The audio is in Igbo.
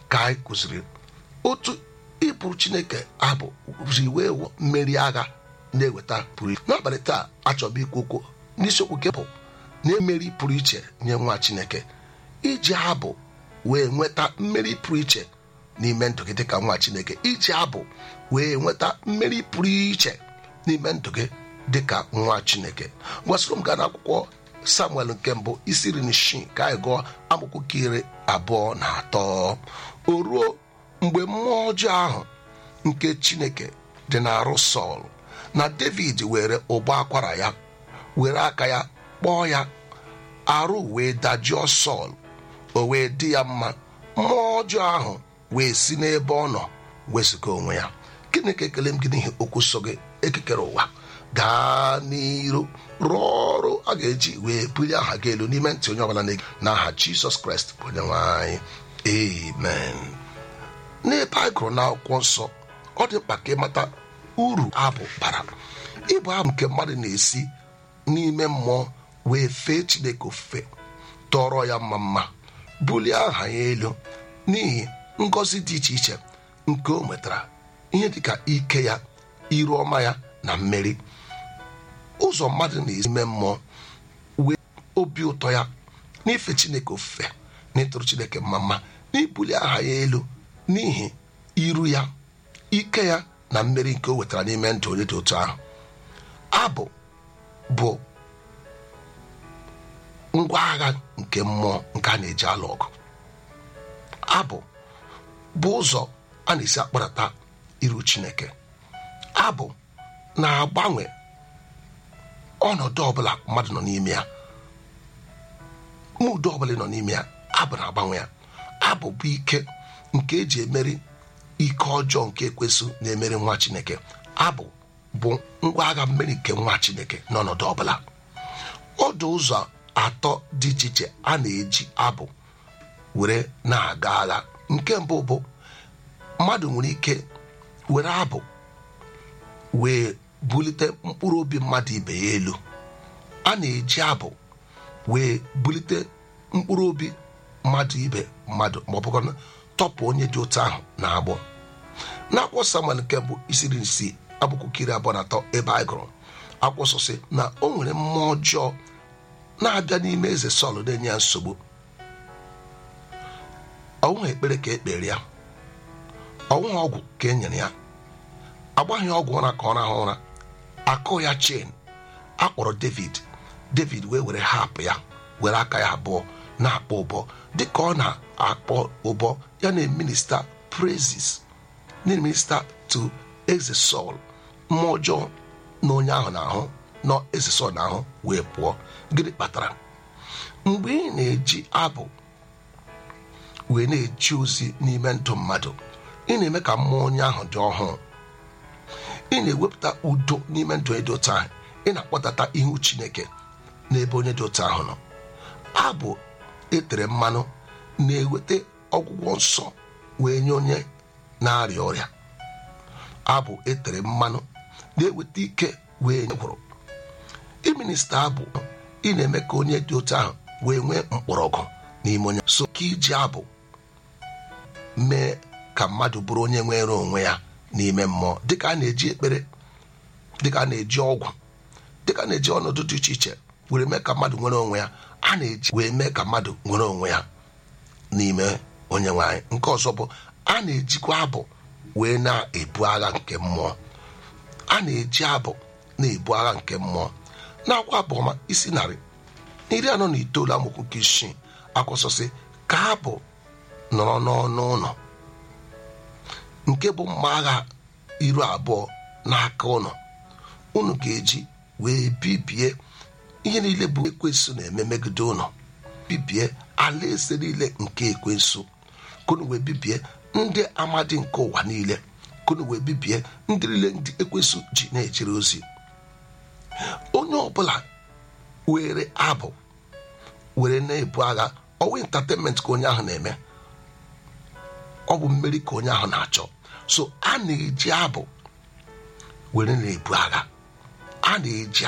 ka anyị kụziri otu ịbụrụ chineke abụ ji wee wụ mmeri agha na-eweta pụrụ iche n'abalị taa achọbụ ikwu okwu n'isiokwu nke bụ na-emeri pụrụ iche nye nwa chineke iji abụ wee nweta mmeri pụrụ iche n'ime ndụ gị dịka nwa chineke iji abụ wee nweta mmeri pụrụ iche n'ime ndụ gị dịka nwa chineke gwasịrị m gaa n'akwụkwọ samuel nke mbụ isi iri na isii ka anyị gụọ akwụkwọ nke iri abụọ na atọ o ruo mgbe mmụọ ọjọọ ahụ nke chineke dị n'arụ sọl na david were ụgbọ akwara ya were aka ya kpọọ ya arụ wee dajụọ sọl o wee dị ya mma mmụọ ọjọọ ahụ wee si n'ebe ọ nọ wezụga onwe ya gịnị ka ekele m gị n'ihi okwu so gị ekekere ụwa gaa n'iru rụọ ọrụ a ga-eji wee bulie aha gị elu n'ime ntị onye ọbụla na-ege n'aha jizọs kraịst bụ onye nwe anyị amen n'ebe anyị gụrụ n'akwụkwọ nsọ ọ dị mkpa ka ịmata uru abụ bara ịbụ abụ nke mmadụ na-esi n'ime mmụọ wee fee chineke ofufe tọrọ ya mma mma bulie aha ya elu n'ihi ngọzi dị iche iche nke o nwetara ihe dịka ike ya iru ọma ya na mmeri ụzọ mmadụ na-esi ime mmụọ wee obi ụtọ ya n'ife chineke ofufe na ịtụrụ chineke mma mma n'ibuli aha ya elu n'ihi iru ya ike ya na mmeri nke o wetara n'ime ndụ onye dị otu ahụ abụ bụ ngwa agha nke mmụọ nke a na-eji alụ ọgụ abụ bụ ụzọ a na-esi akparata iru chineke abụ na-agbanwe ọnọdụ ọbụla mmadụ nọ n'ime ya mudo ọbụla nọ n'ime ya abụ na-agbanwe ya abụ bụ ike nke eji emeri ike ọjọọ nke ekwesụ na-emeri nwa chineke abụ bụ ngwa agha mmeri nke nwa chineke n'ọnọdụ ọbụla ọdụ ụzọ atọ dị iche iche a na-eji abụ were na-aga agha nke mbụ bụ mmadụ nwere ike were abụ wee bulite mkpụrụ obi mmadụ ibe ya elu a na-eji abụ wee bulite mkpụrụ obi mmadụ ibe mmadụ ma ọ bụkwa tọpụ onye dị otu ahụ na agbọ n'akwụkwọ samuel nke mbụ isiri isi abụkụkiri abụọ na atọ ebe anyị gụrụ akwụsịsị na o nwere mmụọ ọjọọ na-abịa n'ime eze sọl na-enye ya nsogbu ọnwụghị ekpere ka ekpere ya ọnwụghị ọgwụ ka e nyere ya agbaghị ọgwụ ụra ka ọ rahụ ụra akụ ya chen akpọrọ david david wee were hapụ ya were aka ya abụọ na-akpọ ụbọ dịka ọ na-akpọ ụbọ ya na-eminista praises na-eminista to eze sọl mmụọ ọjọọ na onye ahụ na-ahụ nọ eze sọl na-ahụ wee pụọ gịnị kpatara mgbe ị na-eji abụ wee na-eji ozi n'ime ndụ mmadụ ị na-eme ka mmụọ onye ahụ dị ọhụụ ị na-ewepụta udo n'ime ndụ dị otu ahụ ị na-akpọtata ihu chineke n'ebe onye dị otu ahụ nọ abụ etere mmanụ na-eweta ọgwụgwọ nsọ wee nye onye na-arịa ọrịa abụ etere mmanụ na-eweta ike wee nye gwụrụ iminista abụ ị na-eme ka onye dị otu ahụ wee nwee mkpọrọgwụ n'ime onye so ka iji abụ mee ka mmadụ bụrụ onye nwere onwe ya n'ime mmụọ dịka a na-eji ekpere dịka a na-eji ọgwụ dịka a na-eji ọnọdụ dị iche iche were mee ka mmadụ nwere onwe ya a na-eji wee mee ka mmadụ nwere onwe ya n'ime onye nwanyị nke ọzọ bụ a na-ejikwa abụ wee na-ebu agha nke mmụọ a na-eji abụ na-ebu agha nke mmụọ na-akwa abụọma isi narị iri anọ na itoolu amụkwu nke isii akwụsịsị ka abụ nọrọ n'ọnụ ụlọ nke bụ mma agha iru abụọ n'aka ụlọ unu ga-eji wee bibie ihe niile bụ ekwensu na-eme megide ụlọ bibie alaeze niile nke ekwensu kunu wee bibie ndị amadi nke ụwa niile kunu wee bibie ndị niile ndị ekwensu ji na-ejere ozi onye ọbụla were abụ were na-ebu agha ọwa entertainment ka onye ahụ na-eme ọ bụ mmeri ka onye ahụ na-achọ so a na-eji abụ were na-ebu agha a na-eji